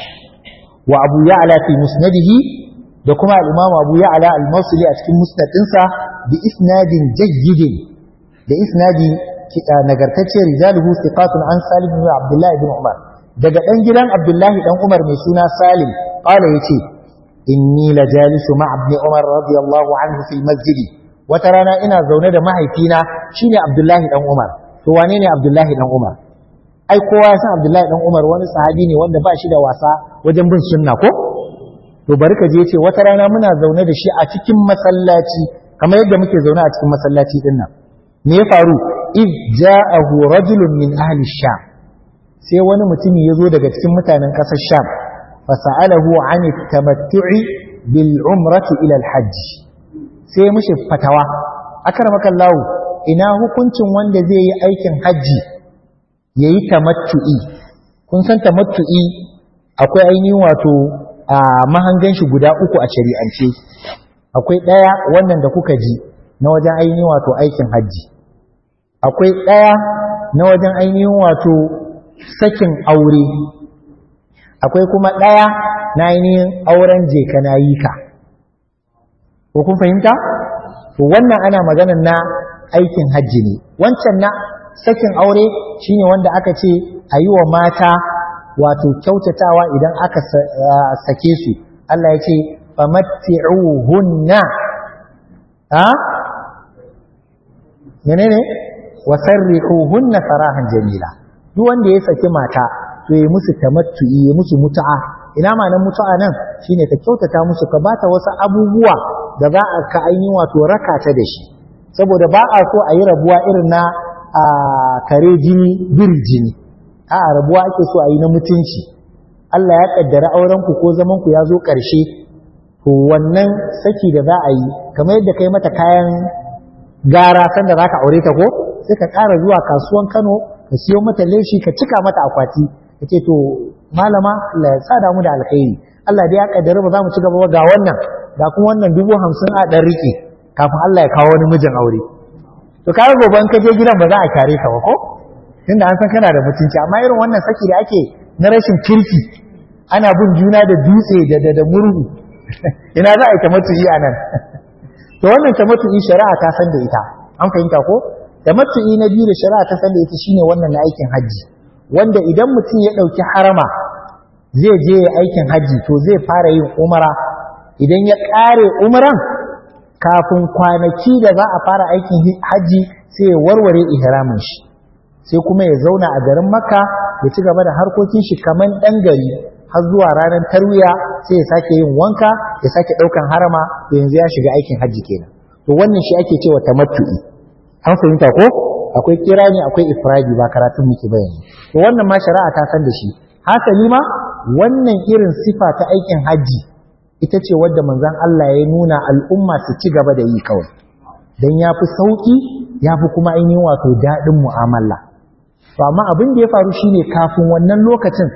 wa abu ya'la fi musnadihi da kuma al-imam abu ya'la al-mawsili a cikin musnad ɗinsa bi isnadin jayyidin da isnadi nagartacce rijaluhu thiqatun an salim ibn abdullah ibn umar daga ɗan gidan abdullahi ɗan umar mai suna salim ƙala ya ce inni la jalisu ma ibn umar radiyallahu anhu fil masjidi wata rana ina zaune da mahaifina shine abdullahi ɗan umar to wane ne abdullahi ɗan umar ai kowa ya san abdullahi ɗan umar wani sahabi ne wanda ba shi da wasa wajen bin sunna ko to bari ka je ce wata rana muna zaune da shi a cikin masallaci kamar yadda muke zaune a cikin masallaci din nan me ya faru iz ja'ahu rajulun min ahli sham sai wani mutumi ya zo daga cikin mutanen ƙasar sham fa sa'alahu an tamattu'i bil umrati ila al hajj sai mishi fatawa akramaka Allah ina hukuncin wanda zai yi aikin hajji yayi tamattu'i kun san tamattu'i akwai ainihin wato a mahangan shi guda uku a shari'ance akwai ɗaya wannan da kuka ji na wajen ainihin wato aikin hajji akwai ɗaya na wajen ainihin wato sakin aure akwai kuma ɗaya na ainihin auren jeka na yi ka ko kun fahimta to wannan ana maganar na aikin hajji ne wancan na sakin aure shine wanda aka ce a yi wa mata wato kyautatawa idan aka sake su Allah ya ce famatti'uhunna ha menene wasarrihuhunna sarahan jamila duk wanda ya saki mata to ya musu tamattu'i ya musu mutu'a ina ma'anar mutu'a nan shine ka kyautata musu ka bata wasu abubuwa da za a ka ainihin wato raka ta da shi saboda ba a so a yi rabuwa irin na kare jini biri jini a rabuwa ake so a yi na mutunci Allah ya kaddara auren ku ko zaman ku ya zo ƙarshe to wannan saki da za a yi kamar yadda kai mata kayan gara sanda za ka aure ta ko sai ka ƙara zuwa kasuwan Kano ka siyo mata leshi ka cika mata akwati ka ce to malama Allah ya sa damu da alkhairi Allah dai ya kaddara ba za mu ci gaba ba ga wannan ga kuma wannan dubu hamsin a ɗan riƙe kafin Allah ya kawo wani mijin aure to ka gobe in ka je gidan ba za a kare ka ba ko tunda an san kana da mutunci amma irin wannan saki da ake na rashin kirki ana bin juna da dutse da da, da murhu ina za a yi tamattu'i a nan to wannan tamattu'i shari'a ta san da ita an fahimta ko tamattu'i na biyu da shari'a ta san da ita shine wannan na aikin hajji wanda idan mutum ya ɗauki harama zai je aikin hajji to zai fara yin umara idan ya ƙare umaran kafin kwanaki da za a fara aikin hajji sai ya warware ihramin shi sai kuma ya zauna a garin makka ya ci gaba da harkokin shi kaman ɗan gari har zuwa ranar tarwiya sai ya sake yin wanka ya sake ɗaukan harama to yanzu ya shiga aikin hajji kenan to wannan shi ake cewa tamattu'i an fahimta ko akwai kirani akwai ifradi ba karatun muke bayani to wannan ma shari'a ta san da shi hasali ma wannan irin sifa ta aikin hajji ita ce wadda manzon Allah ya nuna al'umma su ci gaba da yi kawai dan ya fi sauƙi ya fi kuma ainihin wato daɗin mu'amala to amma abin da ya faru shine kafin wannan lokacin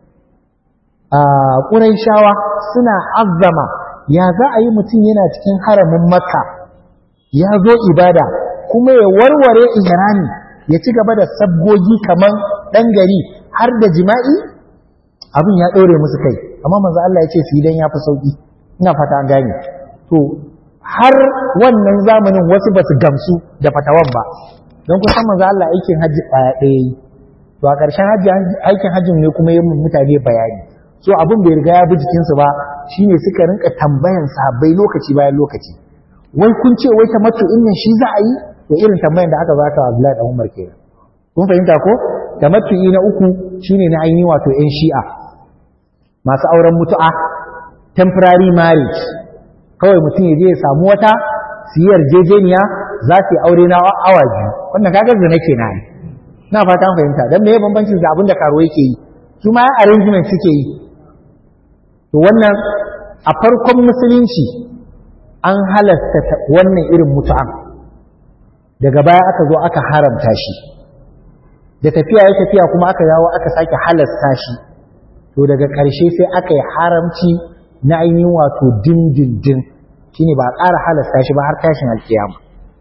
a ƙuraishawa suna azzama ya za a yi mutum yana cikin haramin makka ya zo ibada kuma ya warware ihrami ya ci gaba da sabgogi kaman ɗan gari har da jima'i abin ya ɗore musu kai amma manzo Allah ya ce su idan ya fi sauƙi ina fata an gane to har wannan zamanin wasu ba su gamsu da fatawan ba don kusan manzo Allah aikin hajji ɗaya ɗaya yi to a ƙarshen aikin hajjin ne kuma yi mutane bayani so abin bai riga ya bi jikinsu ba shine suka rinka tambayan sahabbai lokaci bayan lokaci wai kun ce wai tamattu in nan shi za a yi to irin tambayan da aka zaka Abdullahi dan Umar kenan kun fahimta ko tamattu na uku shine na ainihi wato ƴan shi'a masu auren mutu'a temporary marriage kawai mutum ya je ya samu wata su yi yarjejeniya za su yi aure na awa biyu wannan kaga zina kenan na fata an fahimta dan me bambancin da abin da karo yake yi su ma arrangement suke yi to wannan a farkon musulunci an halasta wannan irin mutu'an daga baya aka zo aka haramta shi da tafiya ya tafiya kuma aka yawo aka sake halasta shi to daga ƙarshe sai aka yi haramci na ainihin wato dindindin shine ba a ƙara halasta shi ba har tashin alkiyama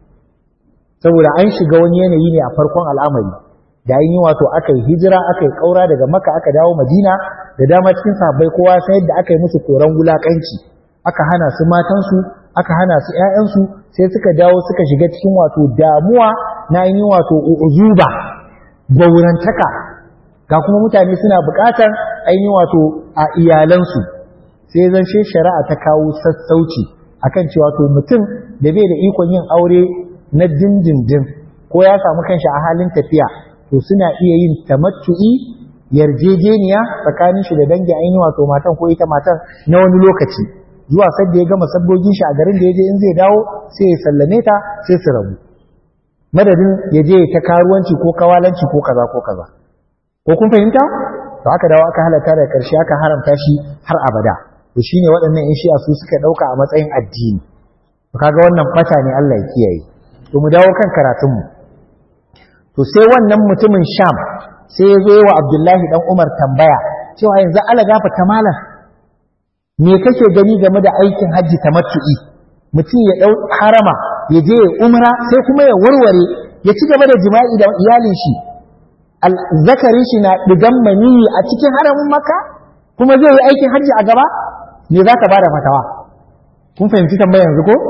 saboda an shiga wani yanayi ne a farkon al'amari da ainihin wato aka yi hijira aka yi ƙaura daga maka aka dawo madina da dama cikin sahabbai kowa sai yadda aka yi musu koran wulakanci aka hana su matansu aka hana su ƴaƴansu sai suka dawo suka shiga cikin wato damuwa na ainihin wato uzuba gaurantaka ga kuma mutane suna buƙatar ainihin wato a iyalansu sai zan shi shari'a ta kawo sassauci akan cewa to mutum da bai da ikon yin aure na dindindin ko ya samu kanshi a halin tafiya to suna iya yin tamattu'i yarjejeniya tsakanin shi da dangin ainihin wato matan ko ita matan na wani lokaci zuwa sadda ya gama sabbogin shi a garin da ya je in zai dawo sai ya sallame ta sai su rabu madadin ya je ta karuwanci ko kawalanci ko kaza ko kaza ko kun fahimta to aka dawo aka halatta da karshe aka haramta shi har abada to shine waɗannan in shi'a su suka ɗauka a matsayin addini to kaga wannan fata ne Allah ya kiyaye to mu dawo kan karatun mu to sai wannan mutumin Sham sai ya zo wa Abdullahi dan Umar tambaya cewa yanzu Allah gafa malam me kake gani game da aikin hajji tamattu'i mutum ya dau harama ya je ya umra sai kuma ya warware ya ci gaba da jima'i da iyalin shi zakarin shi na digan maniyi a cikin haramin maka kuma zai yi aikin hajji a gaba me za ka ba da fatawa kun fahimci tambaya yanzu ko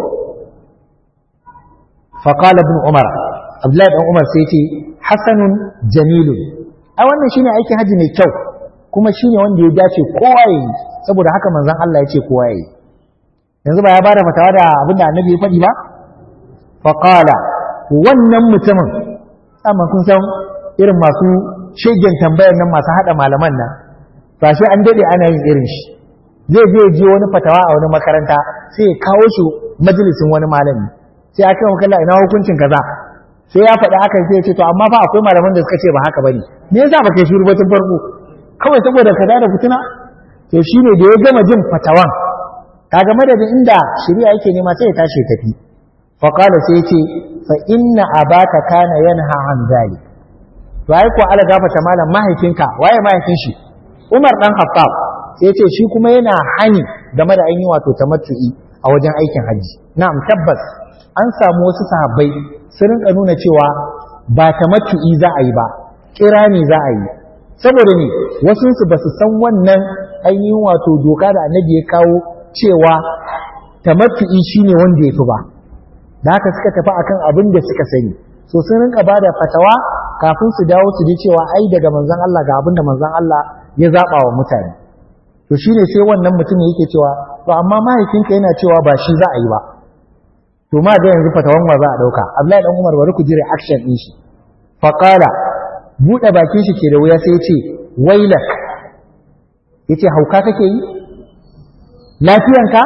faqala ibn umar abdullahi dan umar sai ce hasanun jamilun a wannan shine aikin hajji mai kyau kuma shine wanda ya dace kowa yi saboda haka manzon Allah ya ce kowa yi yanzu ba ya bada fatawa da abinda annabi ya faɗi ba faqala wannan mutumin amma kun san irin masu shegen tambayar nan masu hada malaman nan ba shi an dade ana yin irin shi zai je je wani fatawa a wani makaranta sai ya kawo shi majalisin wani malami sai aka yi kalla ina hukuncin kaza sai ya faɗi haka sai ya ce to amma fa akwai malaman da suka ce ba haka bane me yasa ba kai shiru ba tun farko kawai saboda kaza da fitina to shine da ya gama jin fatawan kaga madadin inda shari'a yake nema sai ya tashi ya tafi fa qala sai ya ce fa inna abaka kana yanha an zalik to ai ko ala gafata malam mahaifinka waye mahaifin shi Umar dan Khattab sai ya ce shi kuma yana hani game da ainihin wato tamattu'i a wajen aikin hajji na'am tabbas an samu wasu sahabbai sun rinka nuna cewa ba tamattu'i za a yi ba kirani za a yi saboda ne wasu su ba su san wannan ainihin wato doka da annabi ya kawo cewa tamattu'i shine wanda ya fi ba da haka suka tafi akan abin da suka sani so sun rinka ba da fatawa kafin su dawo su ji cewa ai daga manzon Allah ga abin da manzon Allah ya zaba wa mutane to shine sai wannan mutum yake cewa to amma mahaifinka yana cewa ba shi za a yi ba to ma ga yanzu fatawan wa za a dauka Abdullahi dan Umar bari ku ji reaction din shi fa qala bude bakin shi ke da wuya sai ya ce wailak yace hauka kake yi lafiyanka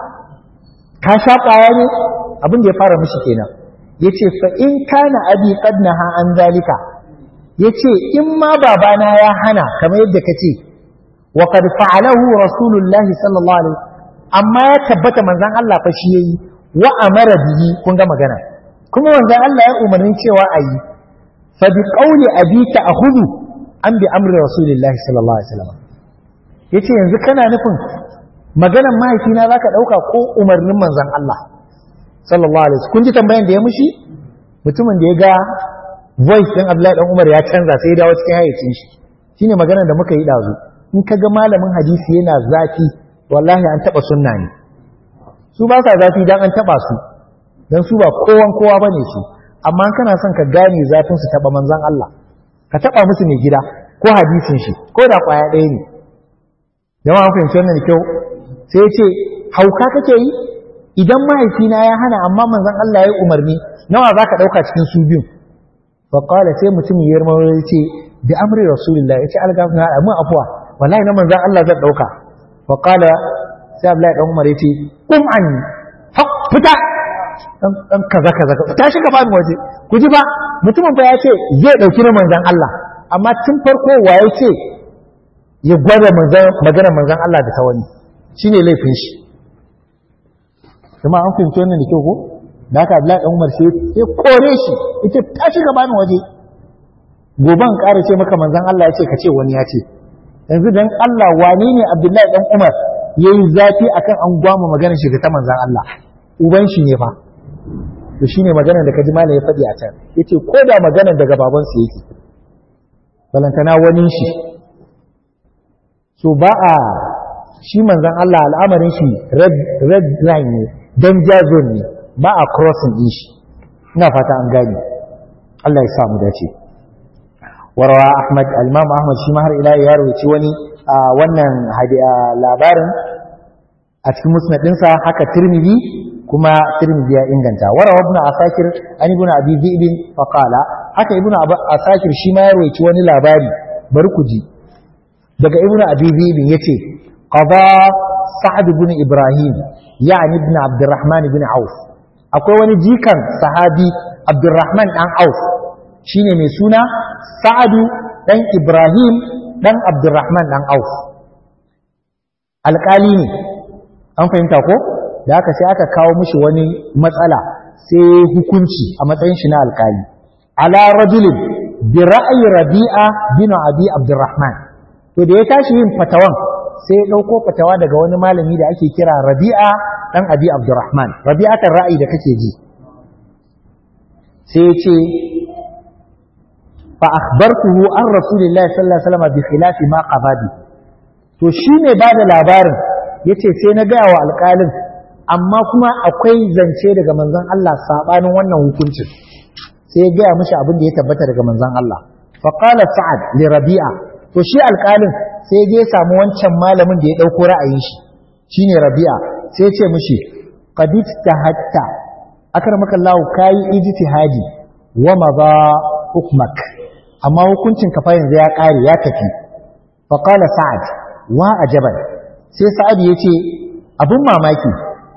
ka sha kwaya ne abin da ya fara mishi kenan yace fa in kana abi qad naha an zalika yace in ma babana ya hana kamar yadda kace wa qad fa'alahu rasulullahi sallallahu alaihi amma ya tabbata manzon Allah fa shi yayi wa amara bihi kun ga magana kuma manzon Allah ya umarni cewa ayi fa bi qawli abika akhudhu an bi amri rasulillahi sallallahu alaihi wasallam yace yanzu kana nufin maganar mahaifina zaka dauka ko umarnin manzon Allah sallallahu alaihi wasallam kun ji tambayan da ya mushi mutumin da ya ga voice din Abdullahi dan Umar ya canza sai ya dawo cikin hayyacin shi shine maganar da muka yi dazu in ka ga malamin hadisi yana zafi wallahi an taba sunna ne su ba sa zafi dan an taba su dan su ba kowan kowa bane su amma kana son ka gane zafin su taba manzon Allah ka taba musu mai gida ko hadisin shi ko da kwaya ɗaya ne jama'a fahimci wannan da kyau sai ya ce hauka kake yi idan mahaifina ya hana amma manzon Allah ya yi umarni nawa za ka ɗauka cikin su biyu faƙala sai mutum ya yarma ya ce bi amri rasulillah ya ce algafin haɗa mun afuwa wallahi na manzon Allah zan ɗauka faƙala sai Abdullahi dan Umar ya ce kum an fita dan kaza kaza ta shiga ba waje ku ji ba mutumin ba ya ce zai ɗauki na manzon Allah amma tun farko wa ya ce ya gwada maganar manzon Allah da ta wani shine laifin shi kuma an fahimci wannan da kyau ko da haka Abdullahi dan Umar sai ya kore shi yace ta shiga bani waje goban ƙara ce maka manzon Allah ya ce ka ce wani ya ce yanzu dan Allah wane ne Abdullahi dan Umar yayi zafi akan an gwama maganar shi ta manzon Allah uban shi ne fa to shine maganar da kaji malai ya faɗi a can yace ko da maganar daga baban sa yake balantana wani shi so ba a shi manzon Allah al'amarin shi red red line ne danger zone ne ba a crossing din shi ina fata an gane Allah ya samu dace warawa ahmad al-imam ahmad shi ma har ila ya rawaci wani wannan labarin a cikin musnad ɗinsa haka tirmidhi kuma tirmidhi ya inganta warawa ibn asakir an ibn abi dhi'b fa qala haka ibn asakir shi ma ya rawaci wani labari bari ku ji daga ibn abi dhi'b yace qada sa'ad ibn ibrahim yani ibn abdurrahman ibn auf akwai wani jikan sahabi abdurrahman dan auf shine mai suna sa'adu dan ibrahim dan abdurrahman dan auf alƙali ne an fahimta ko da aka sai aka kawo mishi wani matsala sai hukunci a matsayin shi na alƙali ala rajulin bi ra'ayi rabi'a bin abi abdurrahman to da ya tashi yin fatawan sai ya ɗauko fatawa daga wani malami da ake kira rabi'a dan abi abdurrahman rabi'atar ra'ayi da kake ji sai ya ce fa akhbartuhu an rasulillahi sallallahu alaihi wasallam bi khilafi ma qabadi to shi ne ba da labarin yace sai na gaya wa alƙalin amma kuma akwai zance daga manzon Allah sabanin wannan hukuncin sai ya gaya mishi abin da ya tabbata daga manzon Allah fa qala sa'ad li rabi'a to shi alƙalin sai ya je samu wancan malamin da ya dauko ra'ayin shi shine rabi'a sai ya ce mishi qad hatta akramaka Allah kai ijtihadi wa madha hukmak amma hukuncin ka fa yanzu ya kare ya tafi fa qala sa'ad wa ajaban sai sa'ad yace abun mamaki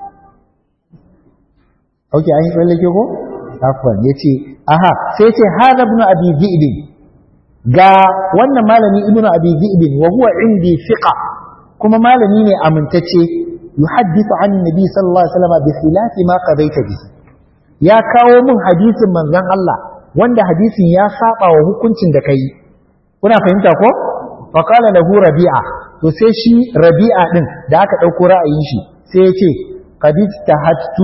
okay an yi tsallake ko afwan yace aha sai yace hada ibn abi dhi'b ga wannan malami ibn abi dhi'b wa huwa indi thiqa kuma malami ne amintacce yuhaddithu an nabi sallallahu alaihi wasallam bi khilafi ma qadaita bihi ya kawo min hadisin manzon Allah wanda hadisin ya saba wa hukuncin da kai kuna fahimta ko fa qala lahu rabi'a to sai shi rabi'a din da aka dauko ra'ayin shi sai ya ce qad tahattu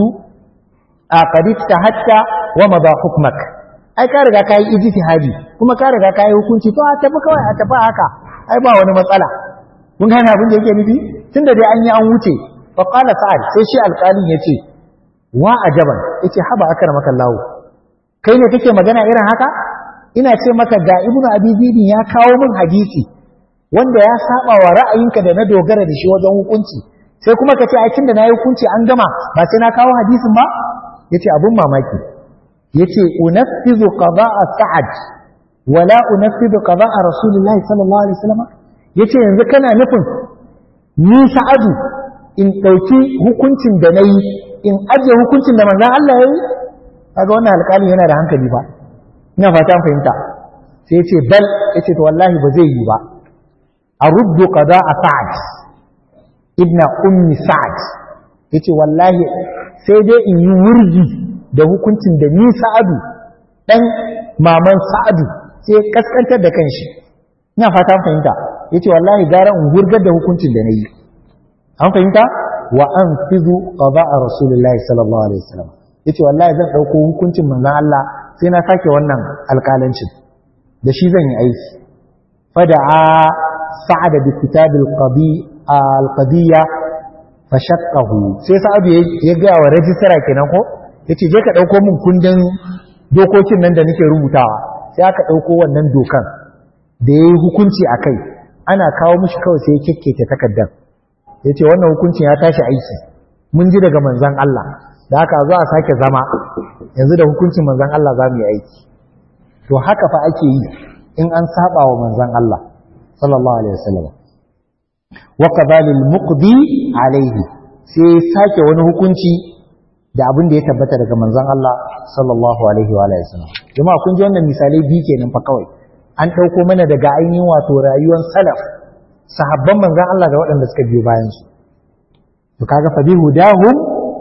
a qad tahatta wa madha hukmak ai ka riga kai ijtihadi kuma ka riga kai hukunci to a tafi kawai a tafi haka ai ba wani matsala mun gane abin da yake nufi tunda dai an yi an wuce fa qala sa'ad sai shi alƙalin yace wa ajaban yace haba akramaka Allah kai ne kake magana irin haka ina ce maka ga ibnu abi zibin ya kawo min hadisi wanda ya saba wa ra'ayinka da na dogara da shi wajen hukunci sai kuma ka ce ai tunda nayi hukunci an gama ba sai na kawo hadisin ba yace abun mamaki yace unaffizu qada'a sa'ad wala unaffizu qada'a rasulullahi sallallahu alaihi wasallam yace yanzu kana nufin ni sa'adu in dauki hukuncin da nayi in ajiye hukuncin da manzon Allah yayi kaga wannan alƙalin yana da hankali ba ina fata an fahimta sai yace bal yace to wallahi ba zai yi ba aruddu qada'a sa'ad ibn ummi sa'ad yace wallahi sai dai in yi wurgi da hukuncin da ni sa'adu dan maman sa'adu sai kaskantar da kanshi ina fata an fahimta yace wallahi gara in wurgar da hukuncin da nayi an fahimta wa anfizu qada'a rasulullahi sallallahu alaihi wasallam yace wallahi zan dauko hukuncin manzon Allah sai na sake wannan alƙalancin da shi zan yi aiki fada'a sa'ad bi kitab al-qadi al-qadiyya fashaqqahu sai sa'ad ya ga wa rajistara kenan ko yace je ka dauko min kundin dokokin nan da nake rubutawa sai aka dauko wannan dokan da yayi hukunci akai ana kawo mishi kawai sai ya kekkece takardar yace wannan hukuncin ya tashi aiki mun ji daga manzon Allah da haka zo a sake zama yanzu da hukuncin manzon Allah za mu yi aiki to haka fa ake yi in an saba wa manzon Allah sallallahu alaihi wasallam wa qadalil muqdi alaihi sai sake wani hukunci da abin da ya tabbata daga manzon Allah sallallahu alaihi wa alihi wasallam jama'a kun ji wannan misalai biyu kenan fa kawai an dauko mana daga ainihin wato rayuwar salaf sahabban manzon Allah da waɗanda suka biyo bayan su to kaga fa bihudahum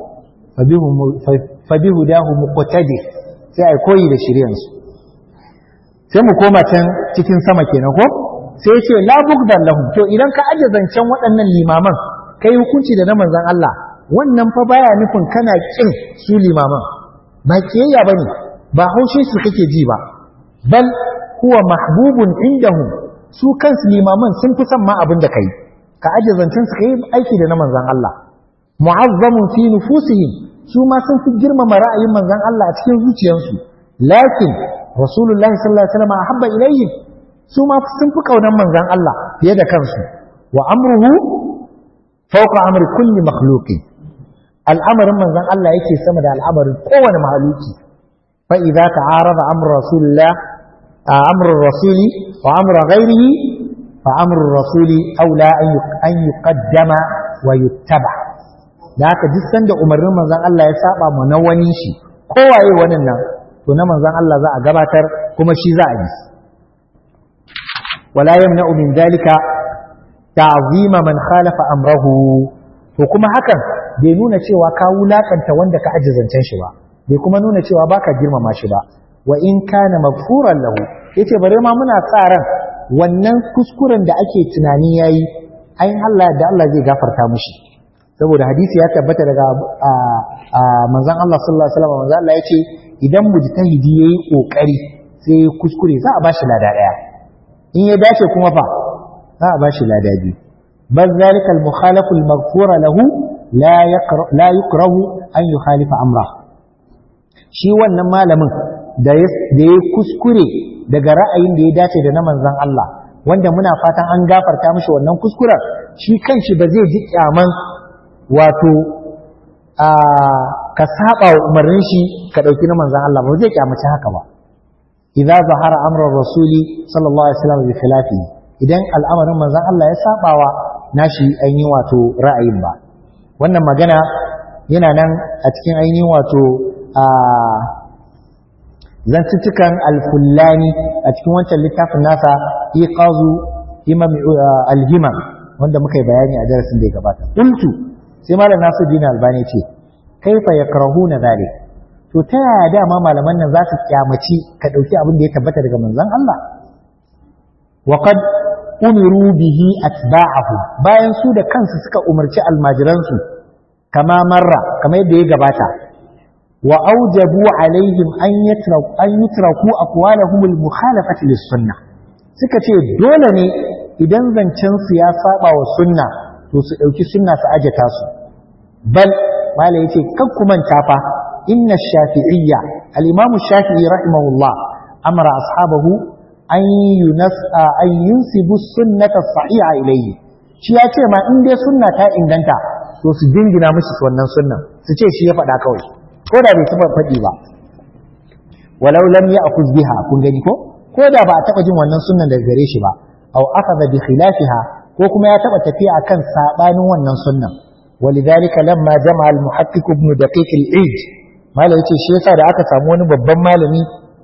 fa bihudahum muqtadi sai ai koyi da shiryansu sai mu koma can cikin sama kenan ko sai ce la bugdan lahum to idan ka aje zancen waɗannan limaman kai hukunci da na manzon Allah wannan fa baya nufin kana kin su limaman ba kiyayya bane ba haushe su kake ji ba bal huwa mahbubun indahum su kansu limaman sun fi son ma abin da kai ka aje zancen su kai aiki da na manzon Allah mu'azzamun fi nufusihim su ma sun fi girmama ra'ayin manzon Allah a cikin zuciyarsu lakin rasulullahi sallallahu alaihi wasallam ahabba ilayhim su ma sun fi kaunan manzon Allah fiye da kansu wa amruhu fawqa amri kulli makhluqin al'amarin manzon Allah yake sama da al'amarin kowane mahaluki fa idza ta'arada amru rasulillah amru rasuli wa amru ghairihi fa amru rasuli aula an yuqaddama wa yuttaba da haka duk sanda umarnin manzon Allah ya saba mu na wani shi kowaye wannan nan to na manzon Allah za a gabatar kuma shi za a yi wala yamna'u min dalika ta'zima man khalafa amrahu to kuma hakan bai nuna cewa ka wulakanta wanda ka ajizancen shi ba bai kuma nuna cewa baka girmama shi ba wa in kana maghfuran lahu yace bare ma muna sa ran wannan kuskuren da ake tunani yayi ayin Allah da Allah zai gafarta mushi saboda hadisi ya tabbata daga manzon Allah sallallahu alaihi wasallam manzon Allah yace idan mujtahidi yayi kokari sai kuskure za a bashi lada daya in ya dace kuma fa za a bashi lada biyu bal zalika al mukhalafu al maghfura lahu la yaqra la yukrahu an yukhalifa amra shi wannan malamin da ya kuskure daga ra'ayin da ya dace da na manzon Allah wanda muna fatan an gafarta mishi wannan kuskuren shi kanshi ba zai ji kyaman wato a ka saba wa umarnin shi ka dauki na manzon Allah ba zai kyamaci haka ba idza zahara amrul rasuli sallallahu alaihi wasallam bi khilafi idan al'amarin manzon Allah ya sabawa nashi ainihin wato ra'ayin ba wannan magana yana nan a cikin ainihin wato a zantuttukan alfullani a cikin wancan littafin nasa iqazu imam alhimam wanda muka yi bayani a darasin da ya gabata qultu sai malam Nasiruddin Albani ce kaifa yakrahuna zalik to ta yaya dama malaman nan za su kyamaci ka dauki abin da ya tabbata daga manzon Allah wa qad umiru bihi atba'ahu bayan su da kansu suka umarci almajiransu kama marra kamar yadda ya gabata wa aujabu alaihim an yatraku an yutraku aqwalahum al-mukhalafati lis-sunnah suka ce dole ne idan zancen su ya saba wa sunna to su dauki sunna su ajata su bal mala yace kan ku manta fa inna shafi'iyya al-imam shafi'i rahimahullah amara ashabahu an yunasa an yunsibu sunnata sahiha ilayhi shi ya ce ma in dai sunna ta inganta to su jingina mishi wannan sunnan su ce shi ya faɗa kawai ko da bai taɓa faɗi ba walau lam ya'khudh biha kun gani ko ko da ba a taɓa jin wannan sunnan daga gare shi ba aw akhadha bi khilafiha ko kuma ya taɓa tafiya akan sabanin wannan sunnan ولذلك لما جمع المحقق ابن دقيق العيد ما لا yace shi yasa da aka samu wani babban malami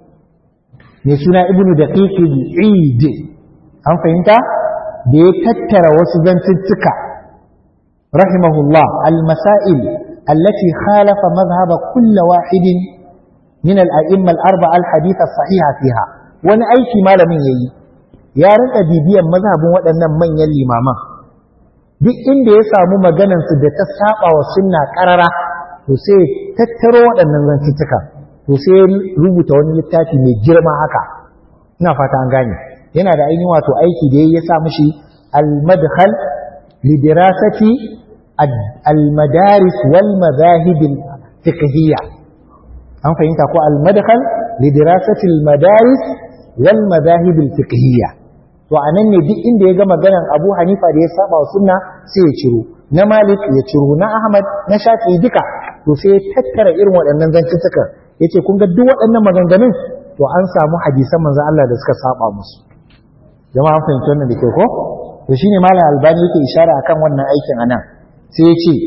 mai suna ibnu daqiq al-eid an fahimta da ya tattara wasu zantuttuka rahimahullah al-masail allati khalafa madhhab kull wahid min al-a'imma al-arba'a al-hadith as-sahiha fiha wani aiki malamin yayi ya rika bibiyan mazhabin waɗannan manyan limaman duk inda ya samu maganan su da ta saba wa sunna karara to sai tattaro waɗannan zantuttuka to sai rubuta wani littafi mai girma haka ina fata an gane yana da ainihin wato aiki da ya sa mishi al-madkhal li dirasati al-madaris wal madahib al-fiqhiyya an fahimta ko al-madkhal li dirasati al-madaris wal madahib al-fiqhiyya to anan ne duk inda ya ga maganan Abu Hanifa da ya saba wa sunna sai ya ciro na Malik ya ciro na Ahmad na Shafi'i duka to sai ya tattara irin waɗannan zantuttukan yace kun ga duk waɗannan maganganun to an samu hadisan manzo Allah da suka saba musu jama'a an fahimci wannan da ke ko to shine malam albani yake ishara akan wannan aikin anan sai ya ce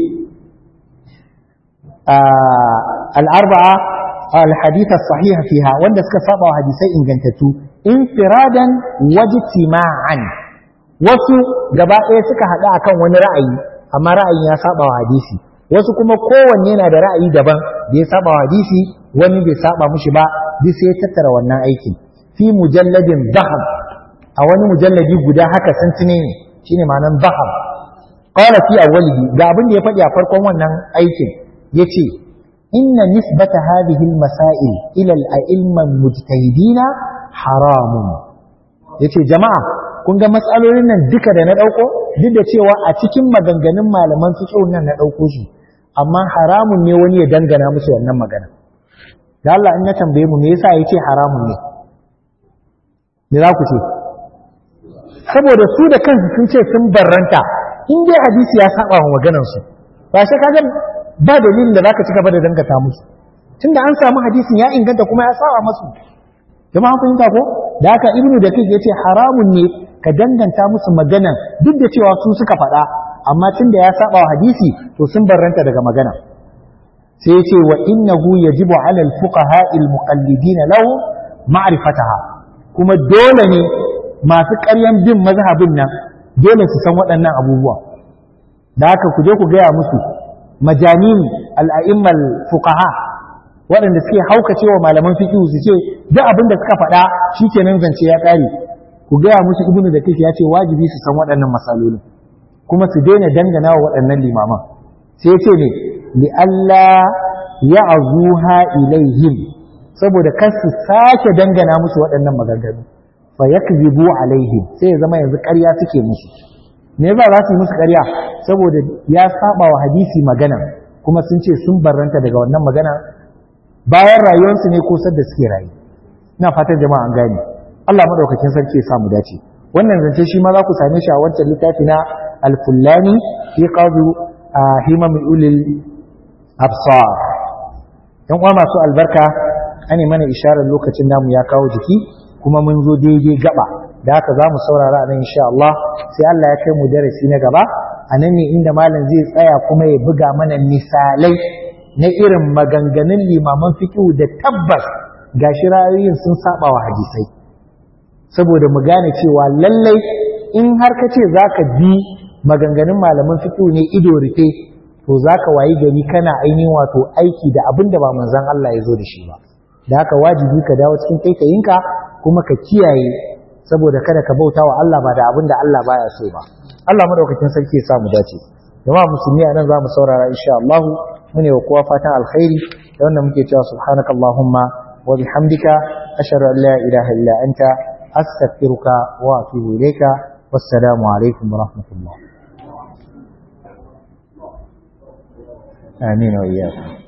al-arba'a al-hadith as-sahih fiha wanda suka saba wa hadisai ingantattu infiradan wajtima'an wasu gaba ɗaya suka haɗu akan wani ra'ayi amma ra'ayin ya saba wa hadisi wasu kuma kowanne na da ra'ayi daban da ya saba wa hadisi wani bai saba mushi ba duk sai ya tattara wannan aikin fi mujalladin zahab a wani mujalladi guda haka santine ne shine ma'anan zahab qala fi awwalihi ga abin da ya faɗi a farkon wannan aikin yace inna nisbata hadhihi al-masail ila al-a'imma mujtahidina haramun yace jama'a kun ga matsalolin nan duka da na dauko duk da cewa a cikin maganganun malaman fiqh nan na dauko shi amma haramun ne wani ya dangana musu wannan magana da Allah in na tambaye mu me yasa yace haramun ne me za ku ce saboda su da kansu sun ce sun barranta in dai hadisi ya saba wa maganar su ba sai kaga ba dalilin da zaka ci gaba da dangata musu tunda an samu hadisin ya inganta kuma ya saba musu jama'a fahimta ko da haka ibnu da kai yace haramun ne ka danganta musu magana duk da cewa su suka faɗa amma tunda ya saba wa hadisi to sun barranta daga magana sai yace wa innahu yajibu ala al-fuqaha al-muqallidin lahu ma'rifataha kuma dole ne masu ƙaryan bin mazhabin nan dole su san waɗannan abubuwa da haka ku je ku gaya musu majanin al'a'immal fuqaha waɗanda suke haukace wa malaman fiqh su ce duk abin da suka faɗa shikenan zance ya ƙare ku gaya musu ibnu da ya ce wajibi su san waɗannan masalolin kuma su daina dangana wa waɗannan limaman sai ya ce ne li Allah ya azuha ilaihim saboda kar su sake dangana musu waɗannan maganganu fa yakzibu alaihim sai ya zama yanzu ƙarya suke musu me yasa za su yi musu ƙarya saboda ya saba wa hadisi magana kuma sun ce sun barranta daga wannan magana bayan rayuwarsu ne ko sadda suke rayu ina fatan jama'a an gane Allah madaukakin sarki ya samu dace wannan zance shi ma za ku same shi a wancan littafi na al-fullani fi qadu himam ulil absar yan uwa masu albarka ane mana isharar lokacin namu ya kawo jiki kuma mun zo daidai gaba da haka za mu saurara a nan insha Allah sai Allah ya kai mu darasi na gaba a nan ne inda malam zai tsaya kuma ya buga mana misalai na irin maganganun limaman fiqhu da tabbas gashi ra'ayoyin sun saba wa hadisai saboda mu gane cewa lallai in har ka ce zaka bi maganganun malaman fiqhu ne ido rufe to zaka wayi gari kana ainihin wato aiki da abin da ba manzon Allah ya zo da shi ba da haka wajibi ka dawo cikin taitayinka kuma ka kiyaye saboda kada ka bauta wa Allah ba da abin da Allah baya so ba Allah madaukakin sarki ya samu dace jama'a musulmi a nan zamu saurara insha Allah mune wa kowa fatan alkhairi da wannan muke cewa subhanakallahumma wa bihamdika ashhadu an la ilaha illa anta astaghfiruka wa atubu ilayka wassalamu alaikum wa rahmatullah amin wa iyyakum